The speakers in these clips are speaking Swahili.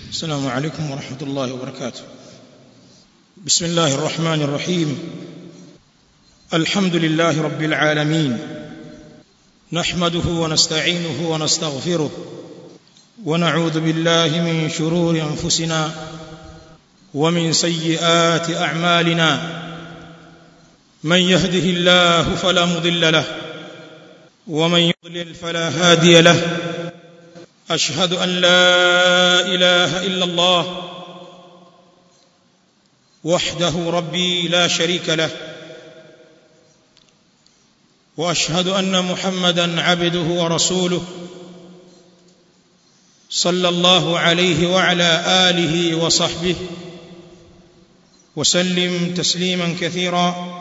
السلام عليكم ورحمة الله وبركاته بسم الله الرحمن الرحيم الحمد لله رب العالمين نحمده ونستعينه ونستغفره ونعوذ بالله من شرور أنفسنا ومن سيئات أعمالنا من يهده الله فلا مضل له ومن يضلل فلا هادي له أشهد أن لا إله إلا الله وحده ربي لا شريك له وأشهد أن محمدا عبده ورسوله صلى الله عليه وعلى آله وصحبه وسلم تسليما كثيرا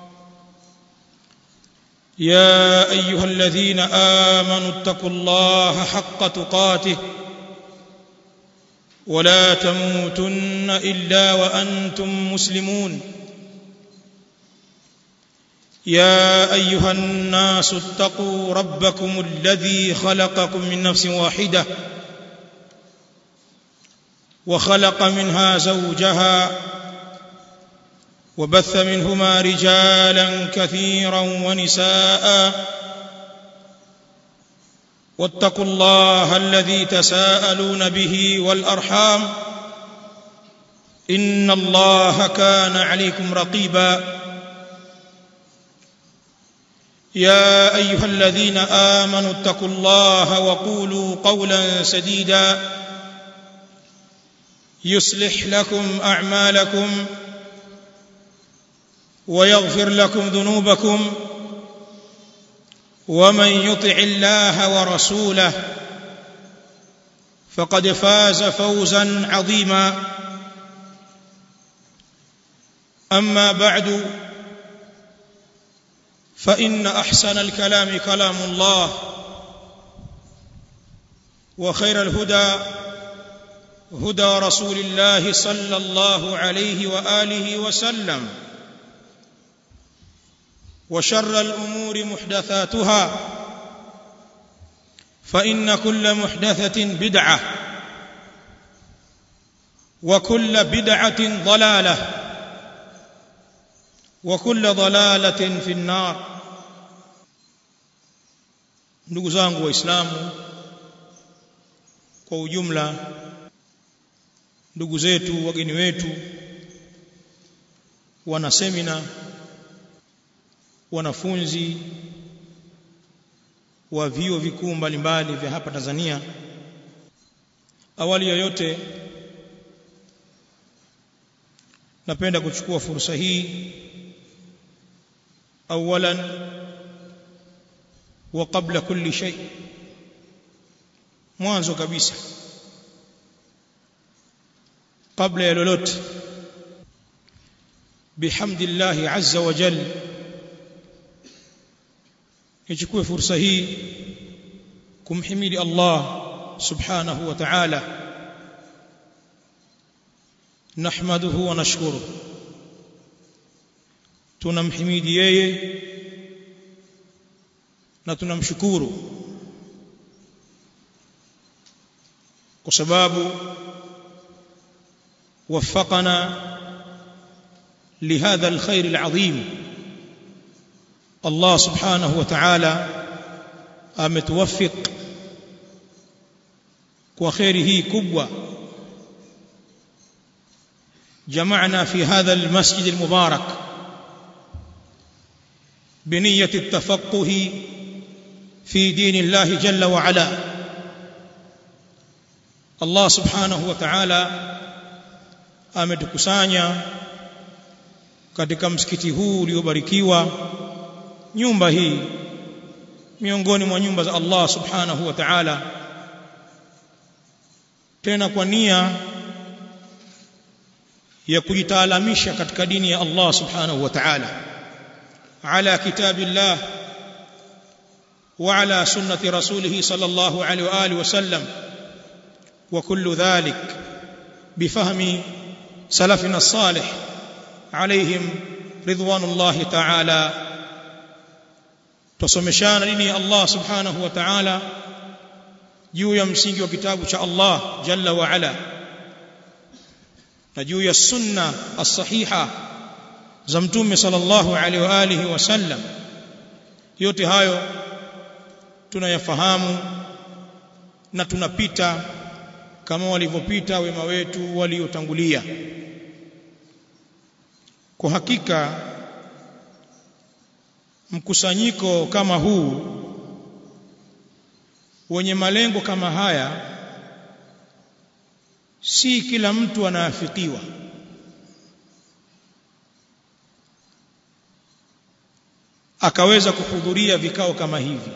يا ايها الذين امنوا اتقوا الله حق تقاته ولا تموتن الا وانتم مسلمون يا ايها الناس اتقوا ربكم الذي خلقكم من نفس واحده وخلق منها زوجها وبث منهما رجالا كثيرا ونساء واتقوا الله الذي تساءلون به والارحام ان الله كان عليكم رقيبا يا ايها الذين امنوا اتقوا الله وقولوا قولا سديدا يصلح لكم اعمالكم ويغفر لكم ذنوبكم ومن يطع الله ورسوله فقد فاز فوزا عظيما اما بعد فان احسن الكلام كلام الله وخير الهدى هدى رسول الله صلى الله عليه واله وسلم وشر الامور محدثاتها فان كل محدثه بدعه وكل بدعه ضلاله وكل ضلاله في النار ndugu zangu waislamu kwa ujumla ndugu zetu wageni wetu wana semina wanafunzi wa vyuo vikuu mbalimbali vya hapa Tanzania awali yoyote napenda kuchukua fursa hii awalan wa qabla kulli shay mwanzo kabisa kabla ya lolote bihamdillahi azza wa jalla nichukue fursa hii kumhimidi Allah subhanahu wa ta'ala nahmaduhu wa nashkuru tunamhimidi yeye na tunamshukuru kwa sababu وفقنا لهذا الخير العظيم Allah subhanahu wa ta'ala ametuwafik kwa khairi hii kubwa جمعنا في هذا المسجد المبارك بنية التفقه في دين الله جل وعلا الله سبحانه وتعالى ametukusanya katika msikiti huu uliobarikiwa nyumba hii miongoni mwa nyumba za Allah subhanahu wa ta'ala tena kwa nia ya kujitaalamisha katika dini ya Allah subhanahu wa ta'ala ala kitabillah wa ala sunnati rasulih sallallahu alayhi wa alihi wasallam wa kullu dhalik bifahmi salafina salih alayhim ridwanullahi ta'ala tusomeshana dini ya Allah subhanahu wa ta'ala juu ya msingi wa kitabu cha Allah jalla wa ala na juu ya sunna as-sahiha za mtume sallallahu alaihi wa alihi wasallam yote hayo tunayafahamu na tunapita kama walivyopita wema wetu waliotangulia kwa hakika mkusanyiko kama huu wenye malengo kama haya si kila mtu anaafikiwa akaweza kuhudhuria vikao kama hivi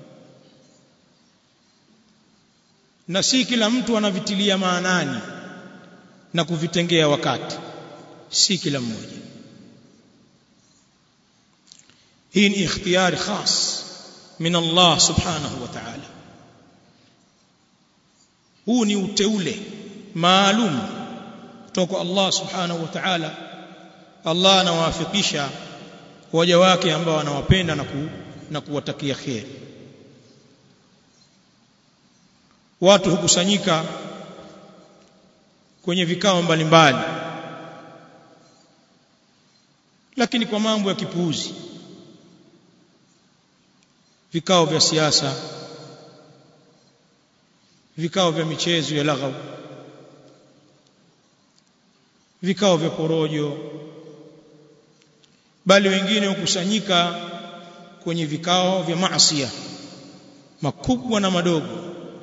na si kila mtu anavitilia maanani na kuvitengea wakati si kila mmoja hii ni ikhtiyari khas min Allah subhanahu wa ta'ala huu ni uteule maalum kutoka Allah subhanahu wa ta'ala Allah anawafikisha waja wake ambao anawapenda na, ku, na kuwatakia kheri watu hukusanyika kwenye vikao mbalimbali lakini kwa mambo ya kipuuzi vikao vya siasa vikao vya michezo ya laghau vikao vya porojo bali wengine hukusanyika kwenye vikao vya maasiya makubwa na madogo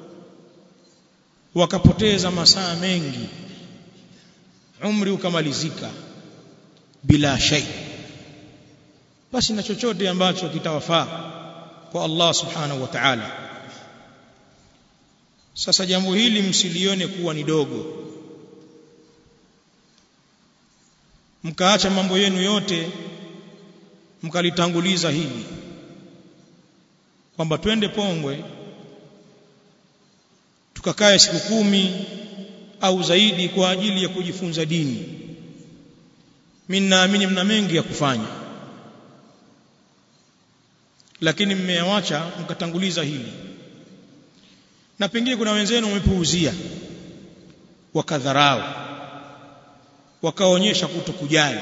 wakapoteza masaa mengi umri ukamalizika bila shay basi na chochote ambacho kitawafaa kwa Allah subhanahu wa ta'ala sasa jambo hili msilione kuwa ni dogo mkaacha mambo yenu yote mkalitanguliza hili kwamba twende Pongwe tukakae siku kumi au zaidi kwa ajili ya kujifunza dini mimi naamini mna mengi ya kufanya lakini mmeawacha mkatanguliza hili na pengine kuna wenzenu wamepuuzia wakadharau wakaonyesha kutokujali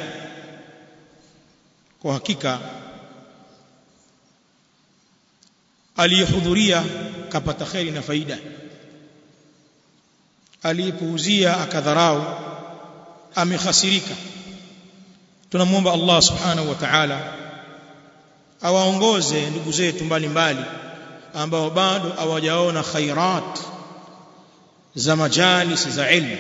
kwa hakika aliyehudhuria kapata kheri na faida aliyepuuzia akadharau amekhasirika tunamwomba Allah subhanahu wa ta'ala awaongoze ndugu zetu mbalimbali ambao bado hawajaona khairat za majalis za ilmu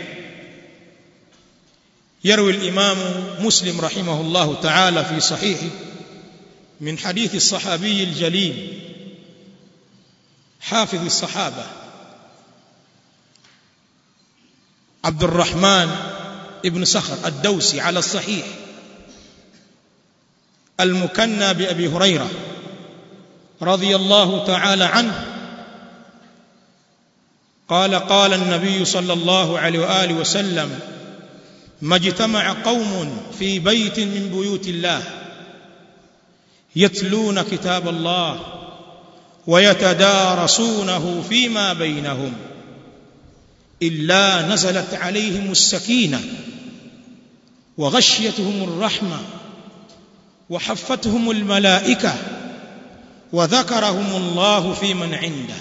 يروي الإمام مسلم رحمه الله تعالى في صحيحه من حديث الصحابي الجليل حافظ الصحابة عبد الرحمن ابن صخر الدوسي على الصحيح المكنى بأبي هريرة رضي الله تعالى عنه قال قال النبي صلى الله عليه وآله وسلم ما اجتمع قوم في بيت من بيوت الله يتلون كتاب الله ويتدارسونه فيما بينهم إلا نزلت عليهم السكينة وغشيتهم الرحمة وحفتهم الملائكة وذكرهم الله في من عنده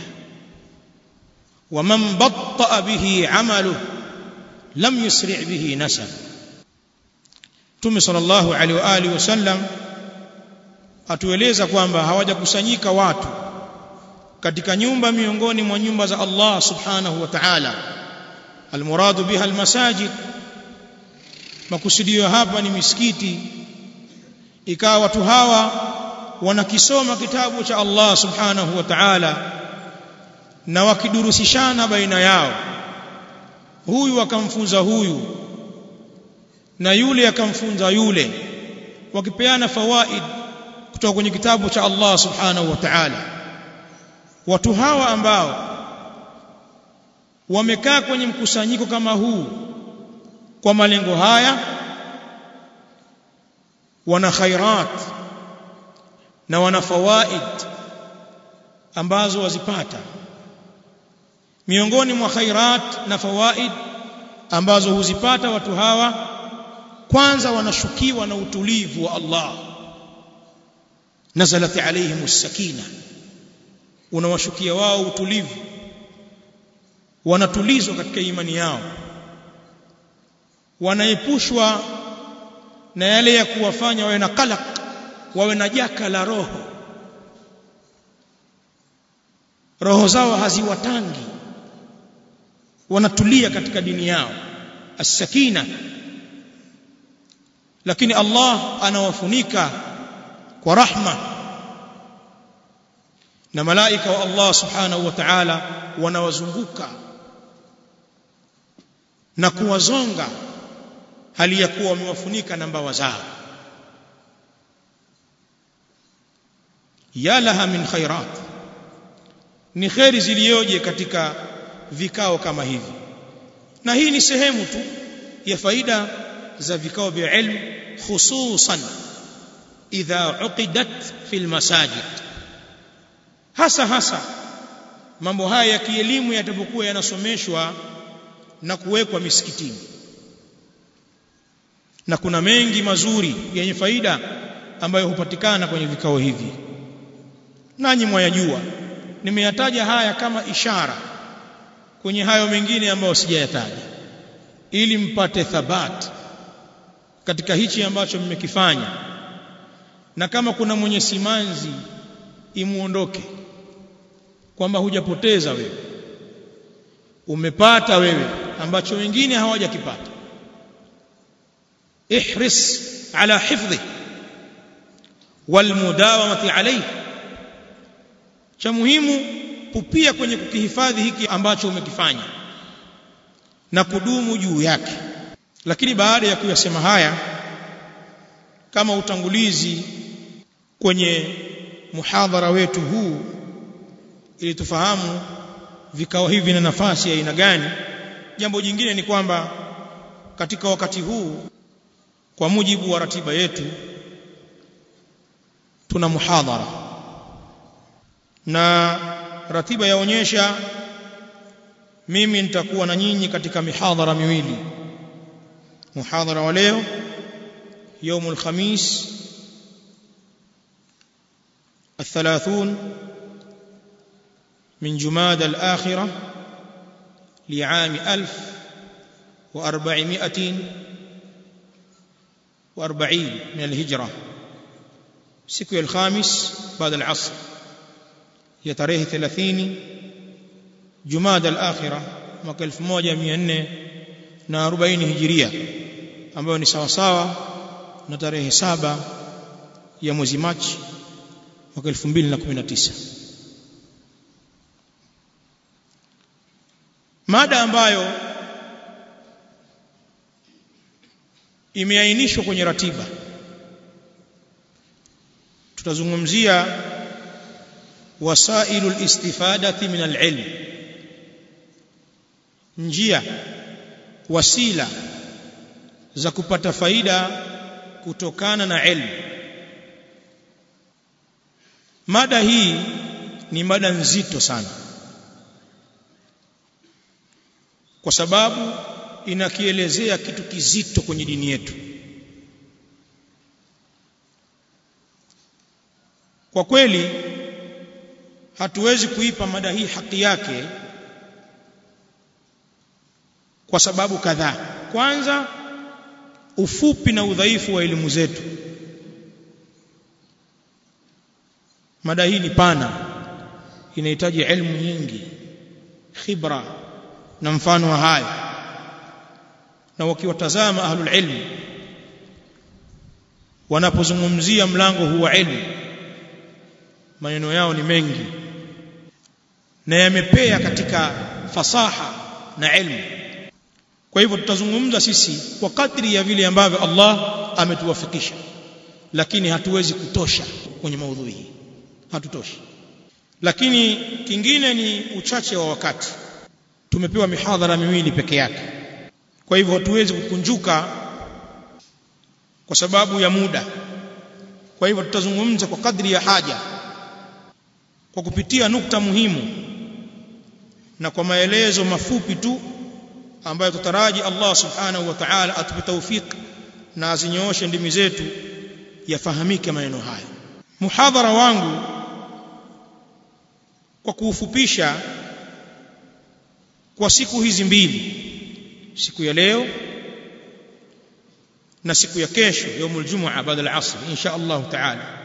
ومن بطأ به عمله لم يسرع به نسب Mtume sallallahu alaihi wa alihi wasallam atueleza kwamba hawajakusanyika watu katika nyumba miongoni mwa nyumba za Allah subhanahu wa ta'ala almuradu biha almasajid makusudio hapa ni misikiti ikawa watu hawa wanakisoma kitabu cha Allah subhanahu wa ta'ala na wakidurusishana baina yao huyu akamfunza huyu na yule akamfunza yule wakipeana fawaid kutoka kwenye kitabu cha Allah subhanahu wa ta'ala watu hawa ambao wamekaa kwenye mkusanyiko kama huu kwa malengo haya wana khairat na wana fawaid ambazo wazipata miongoni mwa khairat na fawaid ambazo huzipata watu hawa kwanza wanashukiwa na utulivu wa Allah nazalat alaihim sakina unawashukia wao utulivu wanatulizwa katika imani yao wanaepushwa na yale ya kuwafanya wawe na kalak wawe na jaka la roho roho zao haziwatangi wanatulia katika dini yao as-sakina lakini Allah anawafunika kwa rahma na malaika wa Allah subhanahu wa ta'ala wanawazunguka na kuwazonga hali ya kuwa wamewafunika na mbawa zao ya laha min khairat ni khairi zilioje katika vikao kama hivi na hii ni sehemu tu ya faida za vikao vya ilmu hususan idha uqidat fil masajid hasa hasa mambo haya ya kielimu yatapokuwa yanasomeshwa na kuwekwa misikitini na kuna mengi mazuri yenye faida ambayo hupatikana kwenye vikao hivi nanyi mwayajua nimeyataja haya kama ishara kwenye hayo mengine ambayo sijayataja ili mpate thabat katika hichi ambacho mmekifanya na kama kuna mwenye simanzi imuondoke kwamba hujapoteza wewe umepata wewe ambacho wengine hawajakipata ihris ala hifdhi walmudawamati alayhi cha muhimu pupia kwenye kukihifadhi hiki ambacho umekifanya na kudumu juu yake lakini baada ya kuyasema haya kama utangulizi kwenye muhadhara wetu huu ili tufahamu vikao hivi na nafasi ya aina gani jambo jingine ni kwamba katika wakati huu kwa mujibu wa ratiba yetu tuna muhadhara na ratiba yaonyesha mimi nitakuwa na nyinyi katika mihadhara miwili muhadhara wa leo يوم الخميس الثلاثون من جماد الآخرة لعام ألف وأربعمائة وأربعين من الهجرة سكو الخامس بعد العصر يتريه ثلاثين جماد الآخرة mwaka 1440 hijiria ambayo ni sawa sawa na tarehe saba ya mwezi Machi mwaka 2019 mada ambayo imeainishwa kwenye ratiba tutazungumzia wasailu listifadati min alilm njia wasila za kupata faida kutokana na ilmu mada hii ni mada nzito sana kwa sababu inakielezea kitu kizito kwenye dini yetu kwa kweli hatuwezi kuipa mada hii haki yake kwa sababu kadhaa kwanza ufupi na udhaifu wa elimu zetu mada hii ni pana inahitaji elimu nyingi khibra na mfano wa haya na wakiwatazama ahlul ilm wanapozungumzia mlango huu wa elimu maneno yao ni mengi na yamepea katika fasaha na elimu kwa hivyo tutazungumza sisi kwa kadri ya vile ambavyo Allah ametuwafikisha lakini hatuwezi kutosha kwenye maudhui hii hatutoshi lakini kingine ni uchache wa wakati tumepewa mihadhara miwili peke yake kwa hivyo hatuwezi kukunjuka kwa sababu ya muda kwa hivyo tutazungumza kwa kadri ya haja kwa kupitia nukta muhimu na kwa maelezo mafupi tu ambayo tutaraji Allah subhanahu wa ta'ala atupe tawfik na azinyooshe ndimi zetu yafahamike maneno haya muhadhara wangu kwa kuufupisha kwa siku hizi mbili siku ya leo na siku ya kesho يوم الجمعه بعد العصر ان شاء الله تعالى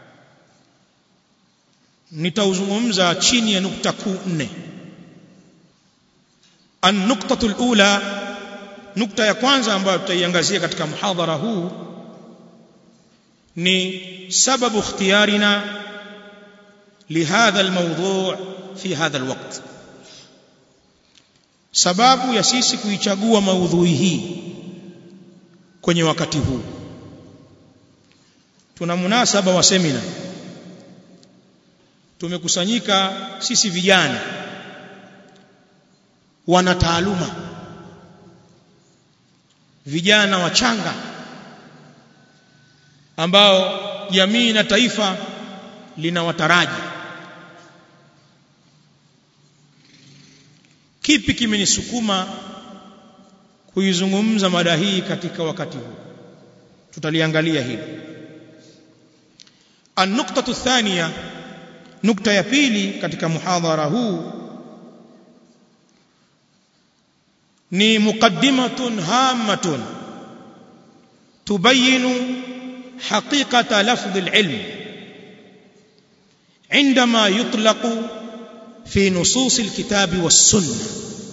nitauzungumza chini ya nukta kuu nne an-nuqtatu al-ula nukta ya kwanza ambayo tutaiangazia katika muhadhara huu ni sababu ikhtiyarina lihadha al-mawdu' fi hadha al-waqt sababu ya sisi kuichagua maudhui hii kwenye wakati huu tuna munasaba wa semina tumekusanyika sisi vijana wana taaluma vijana wachanga ambao jamii na taifa linawataraji kipi kimenisukuma kuizungumza mada hii katika wakati huu tutaliangalia hili an-nuqtatu thaniya nukta ya pili katika muhadhara huu ni muqaddimatun hammatun tubayinu haqiqata lafdh al-ilm عندما يطلق في نصوص الكتاب والسنه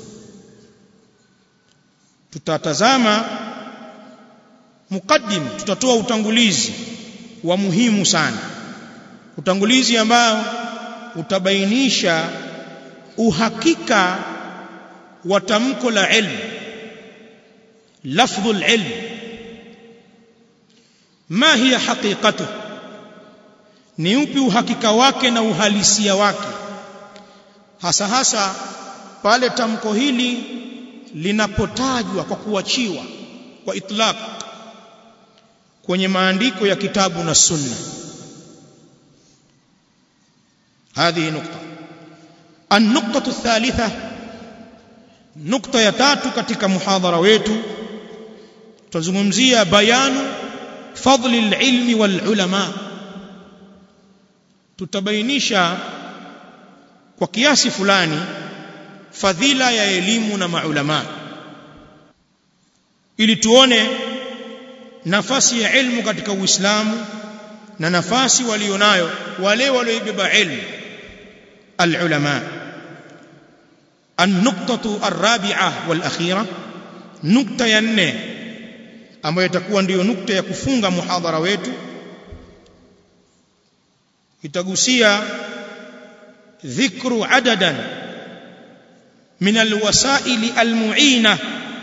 tutatazama mukaddim tutatoa utangulizi wa muhimu sana utangulizi ambao utabainisha uhakika wa tamko la ilmu lafdhu alilm ma hiya haqiqatu ni upi uhakika wake na uhalisia wake hasa hasa pale tamko hili linapotajwa kwa kuachiwa kwa itlaq kwenye maandiko ya kitabu na sunna هذه نقطة النقطة الثالثة نقطة ya tatu katika muhadhara wetu tuzungumzia bayanu fadli alilmi walulama tutabainisha kwa kiasi fulani fadhila ya elimu na maulama ili tuone nafasi ya ilmu katika Uislamu na nafasi walionayo wale walioibeba ilmu العلماء النقطة الرابعة والأخيرة نقطة ينه ambayo itakuwa ndiyo nukta ya kufunga muhadhara wetu itagusia dhikru adadan min alwasaili almu'ina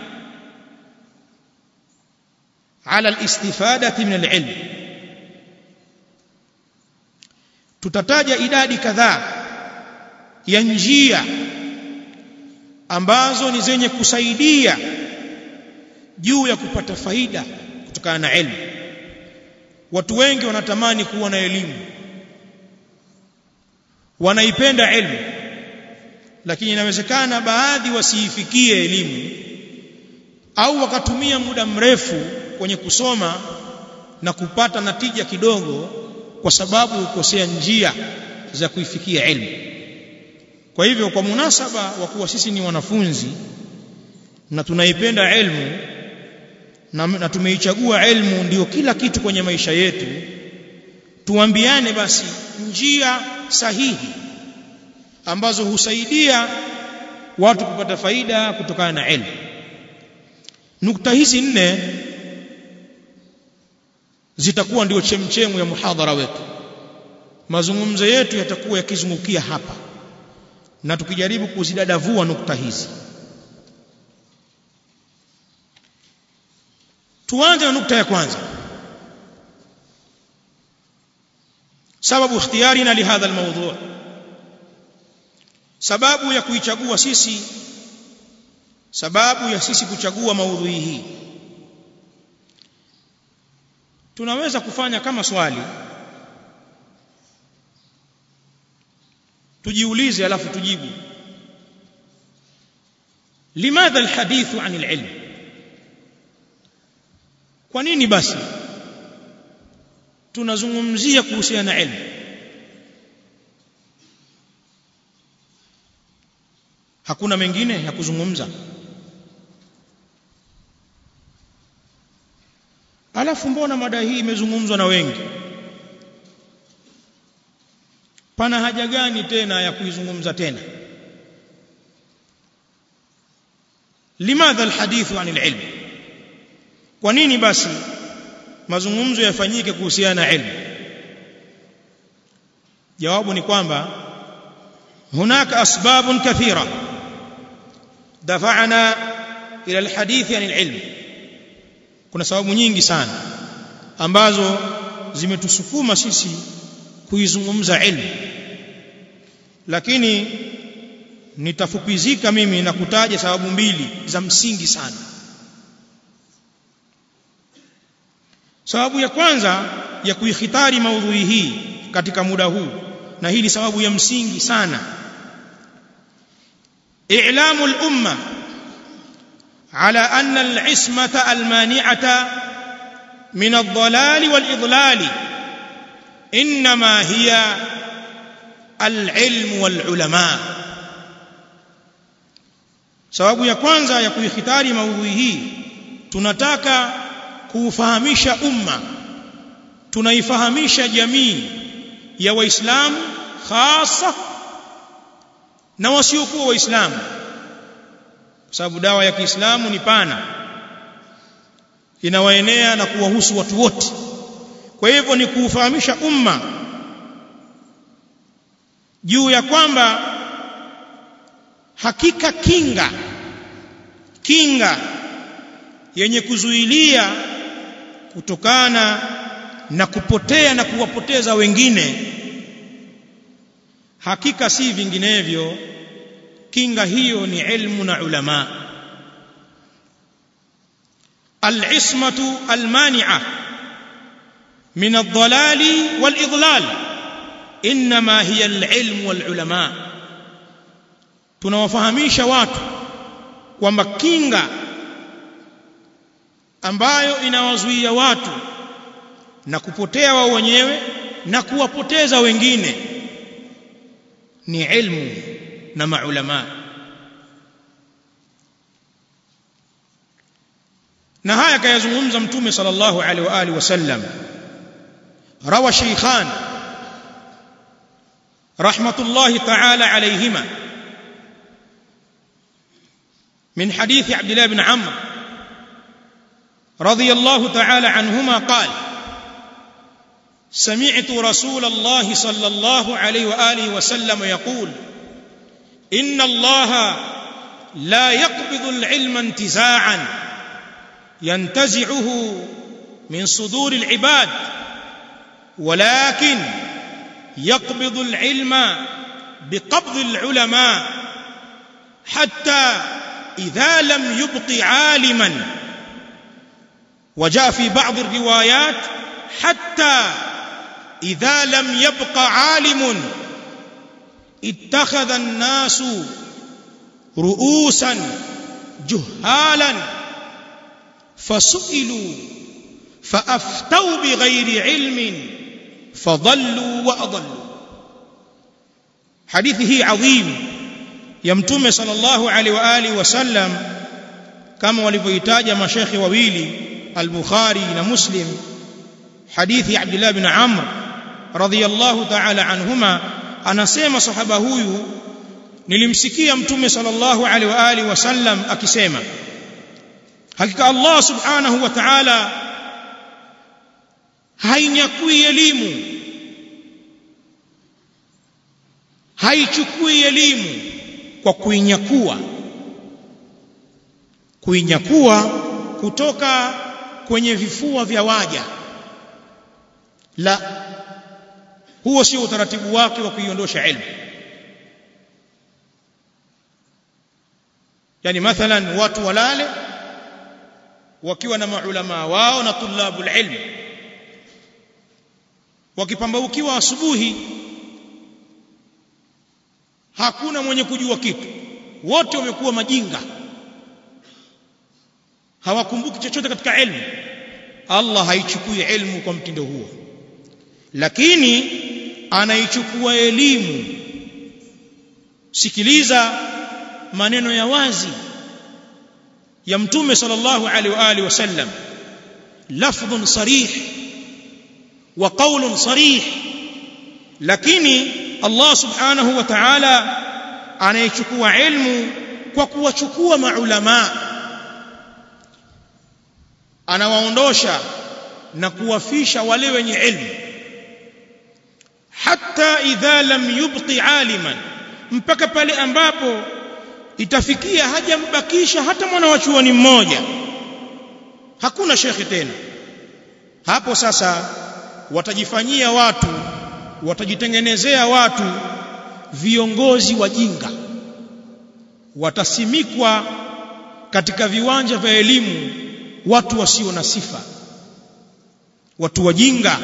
ala alistifadati min alilm tutataja idadi kadhaa ya njia ambazo ni zenye kusaidia juu ya kupata faida kutokana na elimu watu wengi wanatamani kuwa na elimu wanaipenda elimu lakini inawezekana baadhi wasiifikie elimu au wakatumia muda mrefu kwenye kusoma na kupata natija kidogo kwa sababu ukosea njia za kuifikia elimu kwa hivyo kwa munasaba wa kuwa sisi ni wanafunzi na tunaipenda elimu na, na tumeichagua elimu ndiyo kila kitu kwenye maisha yetu tuambiane basi njia sahihi ambazo husaidia watu kupata faida kutokana na elimu nukta hizi nne zitakuwa ndio chemchemu ya muhadhara wetu mazungumzo yetu yatakuwa yakizungukia hapa na tukijaribu kuzidadavua nukta hizi tuanze na nukta ya kwanza sababu ikhtiyarina lihadha almawdu' sababu ya kuichagua sisi sababu ya sisi kuchagua maudhui hii tunaweza kufanya kama swali tujiulize alafu tujibu limadha alhadithu an alilm kwa nini basi tunazungumzia kuhusiana na ilmu hakuna mengine ya kuzungumza alafu mbona mada hii imezungumzwa na wengi pana haja gani tena ya kuizungumza tena limadha alhadithu anil ilm kwa nini basi mazungumzo yafanyike kuhusiana na ilmu jawabu ni kwamba hunaka asbabun kathira dafa'ana ila alhadith anil ilm kuna sababu nyingi sana ambazo zimetusukuma sisi kuizungumza ilmu lakini nitafupizika mimi na kutaja sababu mbili za msingi sana sababu ya kwanza ya kuikhitari maudhui hii katika muda huu na hii ni sababu ya msingi sana i'lamu al-umma ala anna al-ismata al-mani'ata min ad-dhalal wal-idlal inma hiya al-ilm wal-ulama sababu ya kwanza ya kuikhitari maudhui hii tunataka kuufahamisha umma tunaifahamisha jamii ya waislamu hasa na wasiokuwa waislamu kwa sababu dawa ya Kiislamu ni pana inawaenea na kuwahusu watu wote kwa hivyo ni kuufahamisha umma juu ya kwamba hakika kinga kinga yenye kuzuilia kutokana na kupotea na kuwapoteza wengine hakika si vinginevyo kinga hiyo ni ilmu na ulama العصمه المانعه من الضلال والاضلال انما هي العلم والعلماء tunawafahamisha watu kwamba kinga ambayo inawazuia watu na kupotea wao wenyewe na kuwapoteza wengine ni ilmu na maulama na haya kayazungumza mtume sallallahu alaihi wa alihi wasallam rawa shaykhan rahmatullahi ta'ala alayhima من حديث عبد الله بن عمرو رضي الله تعالى عنهما قال سمعت رسول الله صلى الله عليه واله وسلم يقول ان الله لا يقبض العلم انتزاعا ينتزعه من صدور العباد ولكن يقبض العلم بقبض العلماء حتى اذا لم يبق عالما وجاء في بعض الروايات حتى اذا لم يبق عالم اتخذ الناس رؤوسا جهالا فسئلوا فافتوا بغير علم فضلوا واضلوا حديثه عظيم ya mtume sallallahu alaihi wa alihi wasallam kama walivyoitaja mashekhi wawili al-Bukhari na Muslim hadithi ya Abdullah bin Amr radhiyallahu ta'ala anhuma anasema sahaba huyu nilimsikia mtume sallallahu alaihi wa alihi wasallam akisema hakika Allah subhanahu wa ta'ala hainyakui elimu haichukui elimu kwa kuinyakua kuinyakua kutoka kwenye vifua vya waja la huo sio utaratibu wake wa kuiondosha ilmu yani mathalan watu walale wakiwa na maulama wao na tulabul ilm wakipambaukiwa asubuhi hakuna mwenye kujua kitu wote wamekuwa majinga hawakumbuki chochote katika ilmu Allah haichukui ilmu kwa mtindo huo lakini anaichukua elimu sikiliza maneno ya wazi ya mtume sallallahu alaihi wa alihi wasallam lafdhun sarih wa qawlun sarih lakini Allah subhanahu wa ta'ala anaichukua ilmu kwa kuwachukua maulama anawaondosha na kuwafisha wale wenye ilmu hatta idha lam yubqi aliman mpaka pale ambapo itafikia hajambakisha hata mwana wa chuoni mmoja hakuna shekhi tena hapo sasa watajifanyia watu watajitengenezea watu viongozi wajinga watasimikwa katika viwanja vya elimu watu wasio na sifa watu wajinga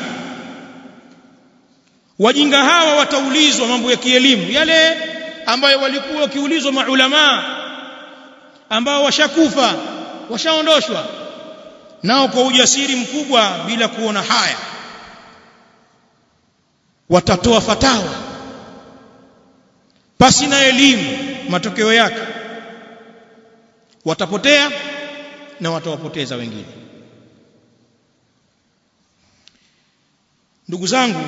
wajinga hawa wataulizwa mambo ya kielimu yale ambayo walikuwa wakiulizwa maulama ambao washakufa washaondoshwa nao kwa ujasiri mkubwa bila kuona haya watatoa fatawa pasi na elimu matokeo yake watapotea na watawapoteza wengine ndugu zangu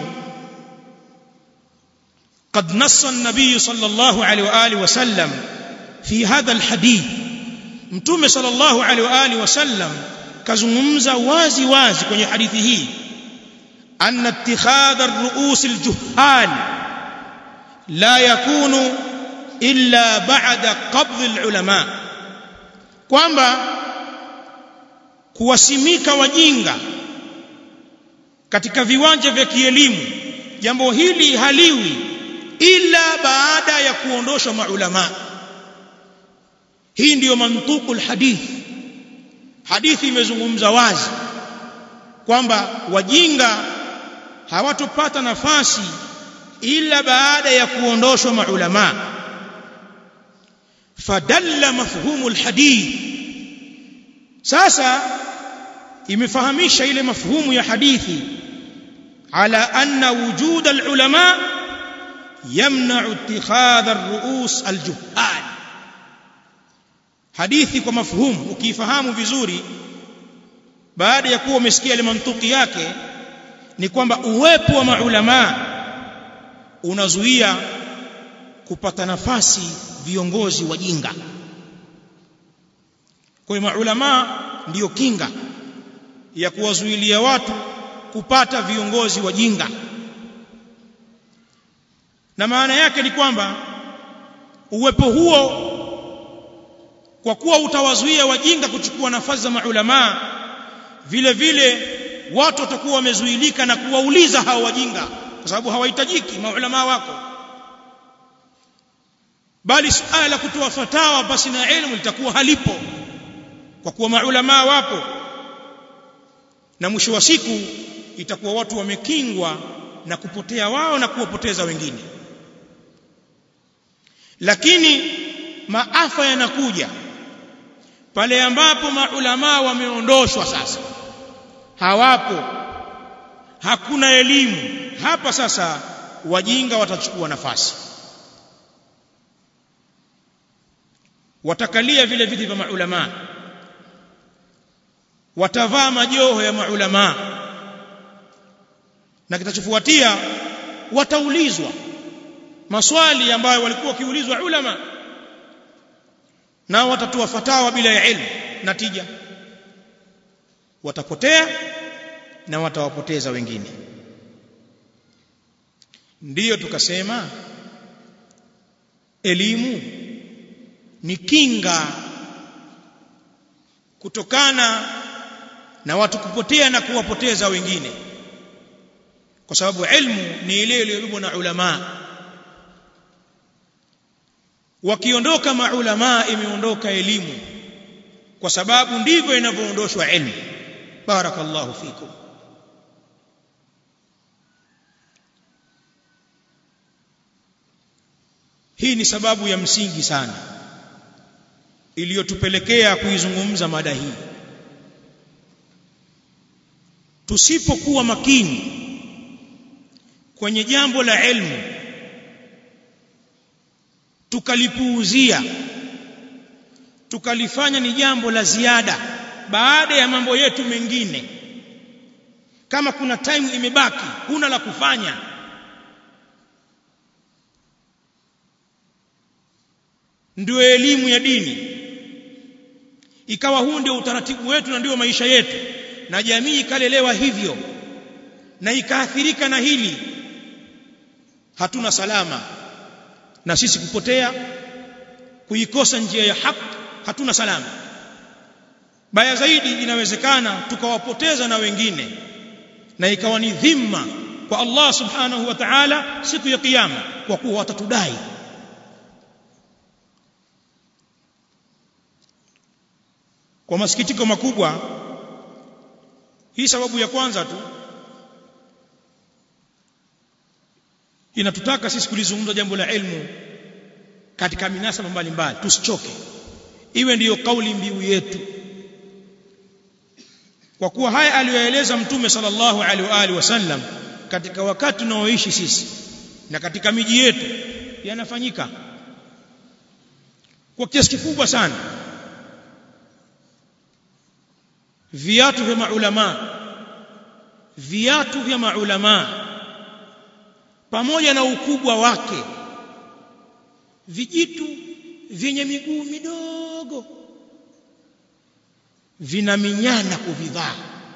قد نص النبي صلى الله عليه واله وسلم في هذا الحديث mtume صلى الله عليه واله وسلم kazungumza wazi wazi kwenye hadithi hii anna ittikhadha ar-ru'us al-juhal la yakunu illa ba'da qabd al-ulama kwamba kuwasimika wajinga katika viwanja vya kielimu jambo hili haliwi ila baada ya kuondoshwa maulama hii ndiyo mantuqul hadith hadithi imezungumza wazi kwamba wajinga hawatopata nafasi ila baada ya kuondoshwa maulama fadalla mafhumu alhadith sasa imefahamisha ile mafhumu ya hadithi ala anna wujud alulama yamna'u ittikhadha ar-ru'us al-juhal hadithi kwa mafhumu ukifahamu vizuri baada ya kuwa umesikia ile mantuki yake ni kwamba uwepo wa maulama unazuia kupata nafasi viongozi wajinga kwa hiyo maulama ndiyo kinga ya kuwazuilia watu kupata viongozi wajinga na maana yake ni kwamba uwepo huo kwa kuwa utawazuia wajinga kuchukua nafasi za maulama vile vile watu watakuwa wamezuilika na kuwauliza hao wajinga kwa sababu hawahitajiki maulama wako bali suala la kutoa fatawa basi na elimu litakuwa halipo kwa kuwa maulama wapo na mwisho wa siku itakuwa watu wamekingwa na kupotea wao na kuwapoteza wengine lakini maafa yanakuja pale ambapo maulama wameondoshwa sasa hawapo hakuna elimu hapa sasa wajinga watachukua nafasi watakalia vile viti vya maulama watavaa majoho ya maulama na kitachofuatia wataulizwa maswali ambayo walikuwa wakiulizwa ulama nao watatoa fatawa bila ya ilmu natija watapotea na watawapoteza wengine ndiyo tukasema elimu ni kinga kutokana na watu kupotea na kuwapoteza wengine kwa sababu ilmu ni ile iliyobebwa na ulama wakiondoka maulama imeondoka elimu kwa sababu ndivyo inavyoondoshwa ilmu barakallahu fikum hii ni sababu ya msingi sana iliyotupelekea kuizungumza mada hii tusipokuwa makini kwenye jambo la ilmu tukalipuuzia tukalifanya ni jambo la ziada baada ya mambo yetu mengine kama kuna time imebaki huna la kufanya ndio elimu ya dini ikawa huu ndio utaratibu wetu na ndio maisha yetu na jamii ikalelewa hivyo na ikaathirika na hili hatuna salama na sisi kupotea kuikosa njia ya haki hatuna salama baya zaidi inawezekana tukawapoteza na wengine na ikawa ni dhima kwa Allah subhanahu wa ta'ala siku ya kiyama kwa kuwa watatudai kwa masikitiko makubwa hii sababu ya kwanza tu inatutaka sisi kulizungumza jambo la ilmu katika minasaba mbalimbali tusichoke iwe ndiyo kauli mbiu yetu kwa kuwa haya aliyoeleza mtume sallallahu alaihi wa alihi wasallam katika wakati tunaoishi sisi na katika miji yetu yanafanyika kwa kiasi kikubwa sana viatu vya maulama viatu vya maulama pamoja na ukubwa wake vijitu vyenye miguu midogo vinaminyana kuvivaa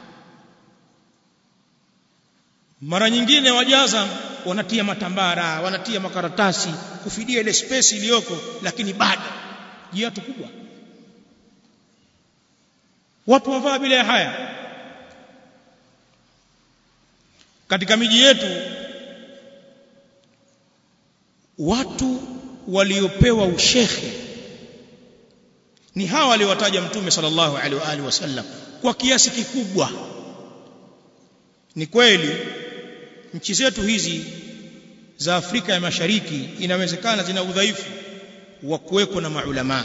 mara nyingine wajaza wanatia matambara wanatia makaratasi kufidia ile space iliyoko lakini bado jiatu kubwa watu wavaa bila haya katika miji yetu watu waliopewa ushekhe ni hawa waliowataja mtume sallallahu alaihi wa alihi wasallam kwa kiasi kikubwa ni kweli nchi zetu hizi za Afrika ya Mashariki inawezekana zina udhaifu wa kuweko na maulama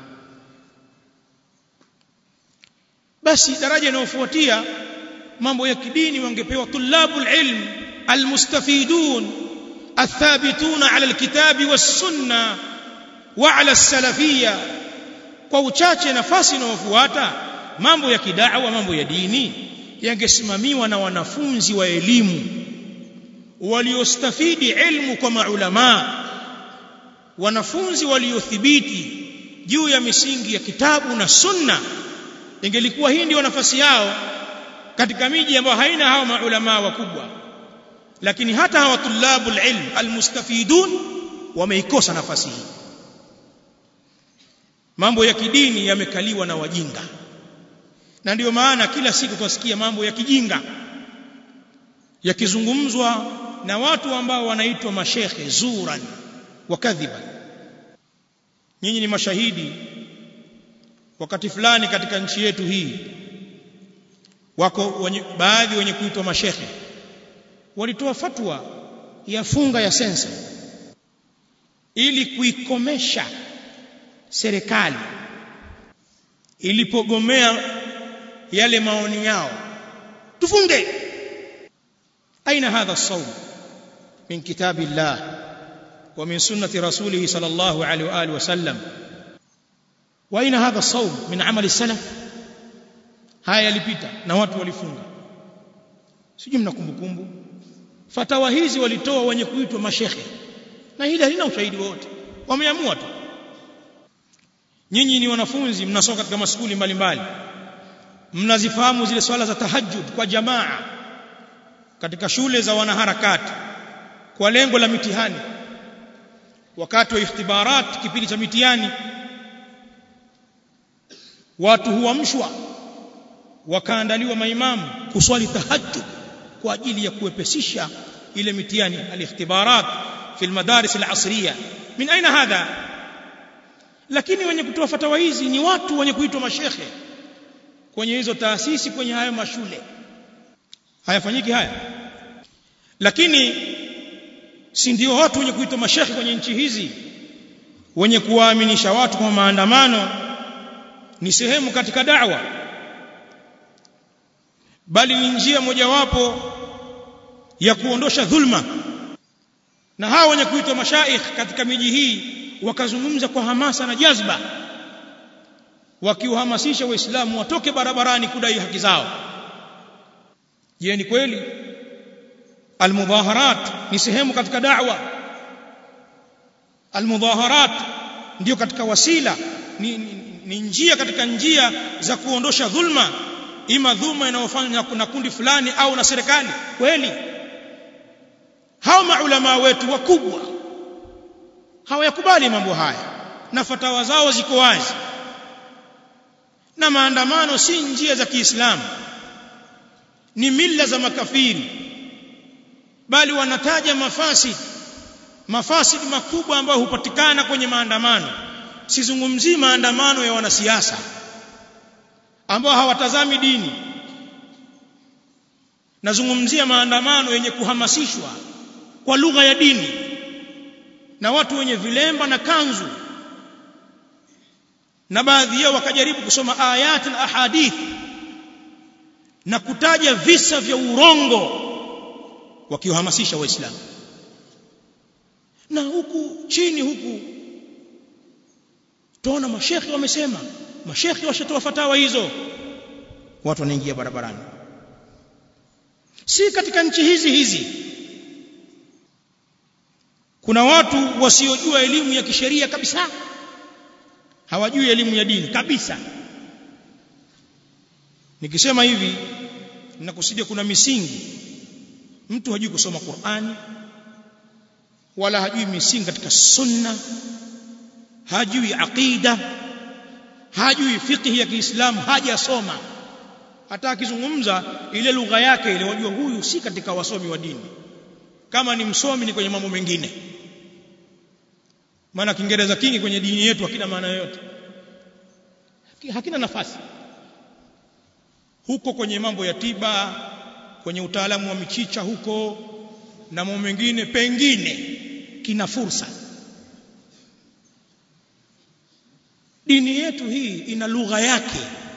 basi daraja inayofuatia mambo ya kidini wangepewa tulabul ilm almustafidun الثابتون على الكتاب والسنه وعلى السلفيه kwa uchache nafasi inayofuata mambo ya kidawa mambo ya dini yangesimamiwa na wanafunzi wa elimu waliostafidi ilmu kwa maulama wanafunzi waliothibiti juu ya misingi ya kitabu na sunna ingelikuwa hii ndio nafasi yao katika miji ambayo haina hao maulama wakubwa lakini hata hawa tulabul ilm almustafidun wameikosa nafasi hii mambo ya kidini yamekaliwa na wajinga na ndiyo maana kila siku twasikia mambo ya kijinga yakizungumzwa na watu ambao wanaitwa mashekhe zuran wa kadhiban nyinyi ni mashahidi wakati fulani katika nchi yetu hii wako wenye, baadhi wenye kuitwa mashekhe walitoa fatwa ya funga ya sensa ili kuikomesha serikali ilipogomea yale maoni yao tufunge aina hadha الصوم من كتاب الله ومن سنة رسوله صلى الله عليه وآله وسلم وأين هذا الصوم من عمل السلف haya yalipita na watu walifunga sijui mna kumbukumbu fatawa hizi walitoa wenye kuitwa mashekhe na hili halina ushahidi wote wameamua tu nyinyi ni wanafunzi mnasoma katika maskuli mbalimbali mnazifahamu zile swala za tahajjud kwa jamaa katika shule za wanaharakati kwa lengo la mitihani wakati wa ikhtibarat kipindi cha mitihani watu huamshwa wakaandaliwa maimamu kuswali tahajjud kwa ajili ya kuwepesisha ile mitihani alikhtibarat fi almadaris alasriya min aina hadha lakini wenye kutoa fatawa hizi ni watu wenye kuitwa mashekhe kwenye hizo taasisi kwenye hayo mashule hayafanyiki haya lakini si ndio watu wenye kuitwa mashekhe kwenye nchi hizi wenye kuwaaminisha watu kwa maandamano ni sehemu katika da'wa bali ni njia mojawapo ya kuondosha dhulma na hawa wenye kuitwa mashaikh katika miji hii wakazungumza kwa hamasa na jazba wakiuhamasisha waislamu watoke barabarani kudai haki zao je ni kweli almudhaharat ni sehemu katika da'wa almudhaharat ndio katika wasila ni, ni, ni njia katika njia za kuondosha dhulma ima dhulma inayofanywa na kundi fulani au na serikali kweli hao maulama wetu wakubwa hawayakubali mambo haya na fatawa zao ziko wazi na maandamano si njia za Kiislamu ni mila za makafiri bali wanataja mafasid mafasid makubwa ambayo hupatikana kwenye maandamano sizungumzii maandamano ya wanasiasa ambao hawatazami dini nazungumzia maandamano yenye kuhamasishwa kwa lugha ya dini na watu wenye vilemba na kanzu na baadhi yao wakajaribu kusoma ayat na ahadith na kutaja visa vya urongo wakiwahamasisha waislamu na huku chini huku tuona mashekhi wamesema mashekhi washatoa fatawa hizo watu wanaingia barabarani si katika nchi hizi hizi kuna watu wasiojua elimu ya kisheria kabisa hawajui elimu ya dini kabisa nikisema hivi ninakusudia kuna misingi mtu hajui kusoma Qur'ani wala hajui misingi katika sunna hajui aqida hajui fiqh ya Kiislamu hajasoma hata akizungumza ile lugha yake ile wajua huyu si katika wasomi wa dini kama ni msomi ni kwenye mambo mengine maana kiingereza kingi kwenye dini yetu hakina maana yoyote hakina nafasi huko kwenye mambo ya tiba kwenye utaalamu wa michicha huko na mambo mengine pengine kina fursa dini yetu hii ina lugha yake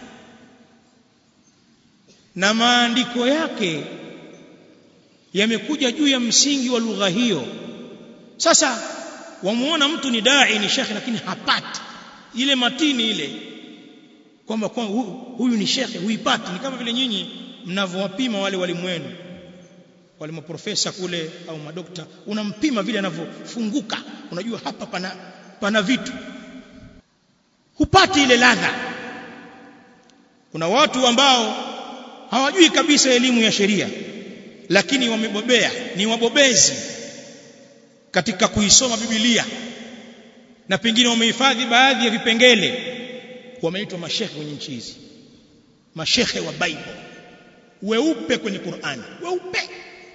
na maandiko yake yamekuja juu ya msingi wa lugha hiyo sasa wamuona mtu ni dai ni shekhe lakini hapati ile matini ile kwamba kwa huyu ni shekhe huipati ni kama vile nyinyi mnavyowapima wale walimu wenu wale maprofesa kule au madokta unampima vile anavyofunguka unajua hapa pana pana vitu hupati ile ladha kuna watu ambao hawajui kabisa elimu ya sheria lakini wamebobea ni wabobezi katika kuisoma Biblia na pengine wamehifadhi baadhi ya vipengele wameitwa mashekhe kwenye nchi hizi mashekhe wa Bible weupe kwenye Qur'ani weupe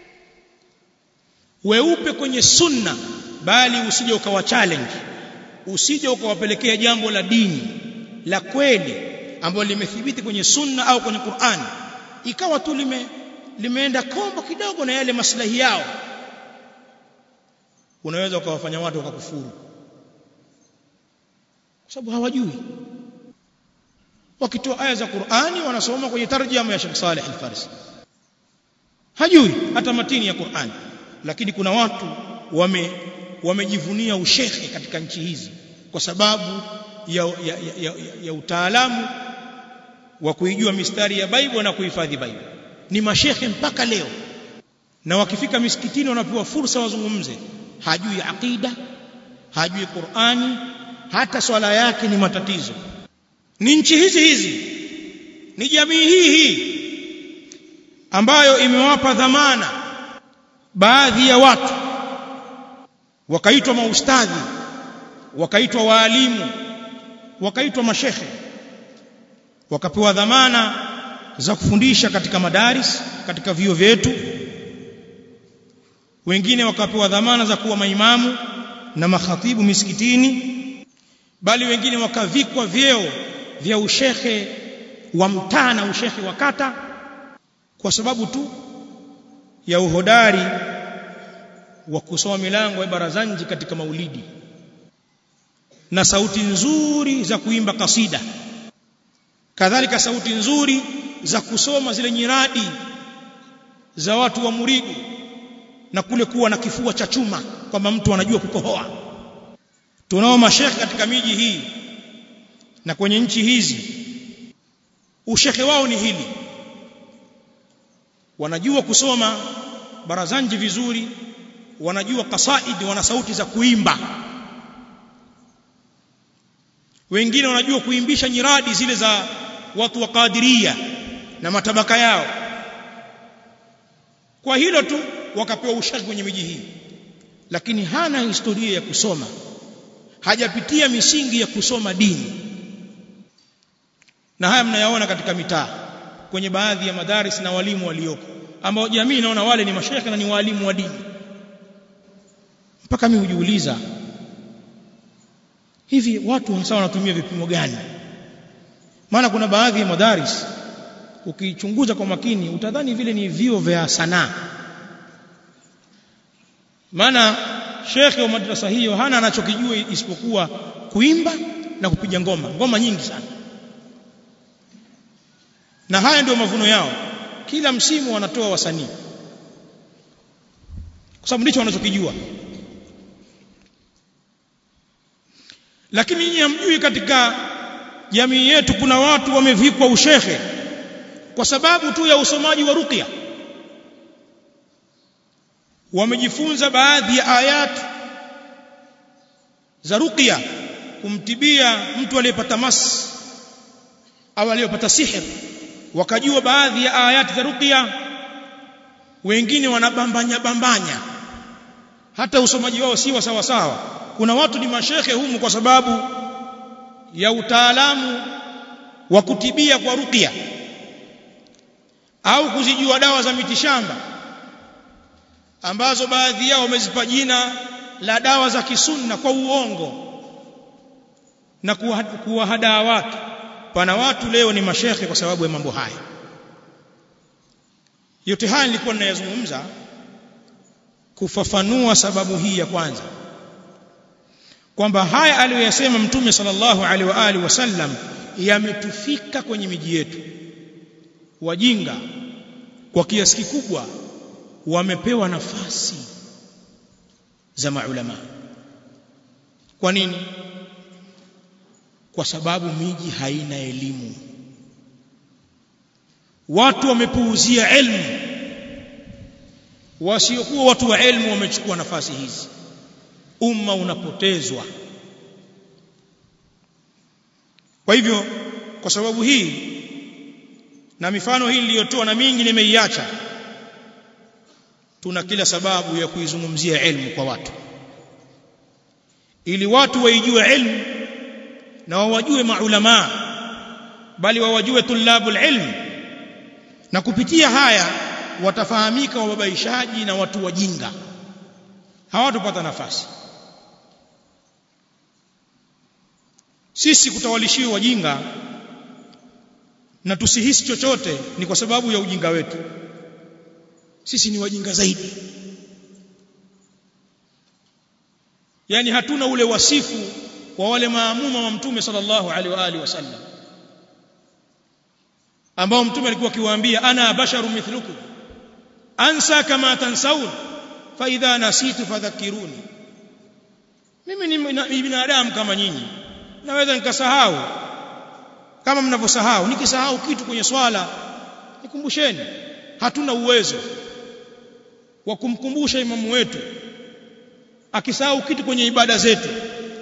weupe kwenye sunna bali usije ukawa challenge usije ukawapelekea jambo la dini la kweli ambalo limethibiti kwenye sunna au kwenye Qur'ani ikawa tu lime limeenda kombo kidogo na yale maslahi yao unaweza ukawafanya watu wakakufuru kwa sababu hawajui wakitoa aya za Qur'ani wanasoma kwenye tarjama ya Sheikh Saleh Al-Farsi hajui hata matini ya Qur'ani lakini kuna watu wame wamejivunia ushekhe katika nchi hizi kwa sababu ya, ya, ya, ya, ya utaalamu wa kuijua mistari ya Bible na kuhifadhi Bible ni mashekhe mpaka leo na wakifika misikitini wanapewa fursa wazungumze hajui aqida hajui Qur'ani hata swala yake ni matatizo ni nchi hizi hizi ni jamii hii hii ambayo imewapa dhamana baadhi ya watu wakaitwa maustadhi wakaitwa waalimu wakaitwa mashekhe wakapewa dhamana za kufundisha katika madaris katika vio vyetu wengine wakapewa dhamana za kuwa maimamu na makhatibu misikitini bali wengine wakavikwa vyeo vya ushekhe wa mtaa na ushekhe wa kata kwa sababu tu ya uhodari wa kusoma milango ya barazanji katika maulidi na sauti nzuri za kuimba kasida kadhalika sauti nzuri za kusoma zile nyiradi za watu wa muridu na kule kuwa na kifua cha chuma kwamba mtu anajua kukohoa tunao mashekhe katika miji hii na kwenye nchi hizi ushekhe wao ni hili wanajua kusoma barazanji vizuri wanajua kasaidi wana sauti za kuimba wengine wanajua kuimbisha nyiradi zile za watu wa kadiria na matabaka yao kwa hilo tu wakapewa ushaki kwenye miji hii lakini hana historia ya kusoma hajapitia misingi ya kusoma dini na haya mnayaona katika mitaa kwenye baadhi ya madaris na walimu walioko ambao jamii inaona wale ni mashekhe na ni walimu wa dini mpaka mimi hujiuliza hivi watu hasa wanatumia vipimo gani maana kuna baadhi ya madaris ukichunguza kwa makini utadhani vile ni vio vya sanaa maana shekhe wa madrasa hiyo hana anachokijua isipokuwa kuimba na kupiga ngoma ngoma nyingi sana na haya ndio mavuno yao kila msimu wanatoa wasanii kwa sababu ndicho wanachokijua lakini nyinyi hamjui katika jamii yetu kuna watu wamevikwa ushehe kwa sababu tu ya usomaji wa ruqya wamejifunza baadhi ya ayat za ruqya kumtibia mtu aliyepata mas au aliyepata sihir wakajua baadhi ya ayati za ruqya wengine wanabambanya bambanya hata usomaji wao si wa sawa sawa kuna watu ni mashekhe humu kwa sababu ya utaalamu wa kutibia kwa ruqya au kuzijua dawa za mitishamba ambazo baadhi yao wamezipa jina la dawa za kisunna kwa uongo na kuwahadaa watu pana watu leo ni mashekhe kwa sababu ya mambo haya yote haya nilikuwa ninayazungumza kufafanua sababu hii ya kwanza kwamba haya aliyoyasema mtume sallallahu alaihi wa alihi wasallam yametufika kwenye miji yetu wajinga kwa kiasi kikubwa wamepewa nafasi za maulama kwa nini kwa sababu miji haina elimu watu wamepuuzia elimu wasiokuwa watu wa elimu wamechukua nafasi hizi umma unapotezwa kwa hivyo kwa sababu hii na mifano hii niliyotoa na mingi nimeiacha tuna kila sababu ya kuizungumzia elimu kwa watu ili watu waijue elimu na wawajue maulama bali wawajue tulabul ilm na kupitia haya watafahamika wababaishaji na watu wajinga hawatopata nafasi sisi kutawalishiwa wajinga na tusihisi chochote ni kwa sababu ya ujinga wetu sisi ni wajinga zaidi yani hatuna ule wasifu wa wale maamuma wa mtume sallallahu alaihi wa alihi wasallam ambao mtume alikuwa akiwaambia ana basharu mithlukum ansa kama tansaun fa idha nasitu fadhakkiruni mimi ni binadamu kama nyinyi naweza nikasahau kama mnavyosahau nikisahau kitu kwenye swala nikumbusheni hatuna uwezo wa kumkumbusha imamu wetu akisahau kitu kwenye ibada zetu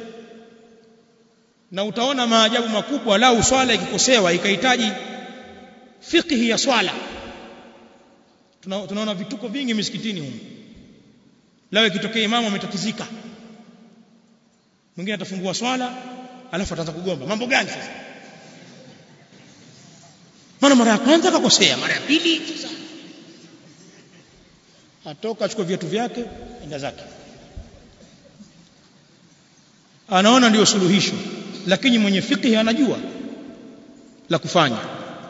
na utaona maajabu makubwa lau swala ikikosewa ikahitaji fiqhi ya swala Tuna, tunaona vituko vingi misikitini humu lao ikitokea imamu ametatizika mwingine atafungua swala alafu ataanza kugomba mambo gani sasa maana mara ya kwanza akakosea mara ya pili sasa atoka achukue viatu vyake enda zake anaona ndio suluhisho lakini mwenye fiqhi anajua la kufanya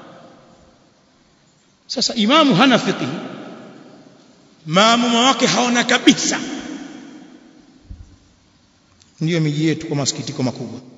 sasa imamu hana fiqhi maamuma wake haona kabisa ndiyo miji yetu kwa masikitiko makubwa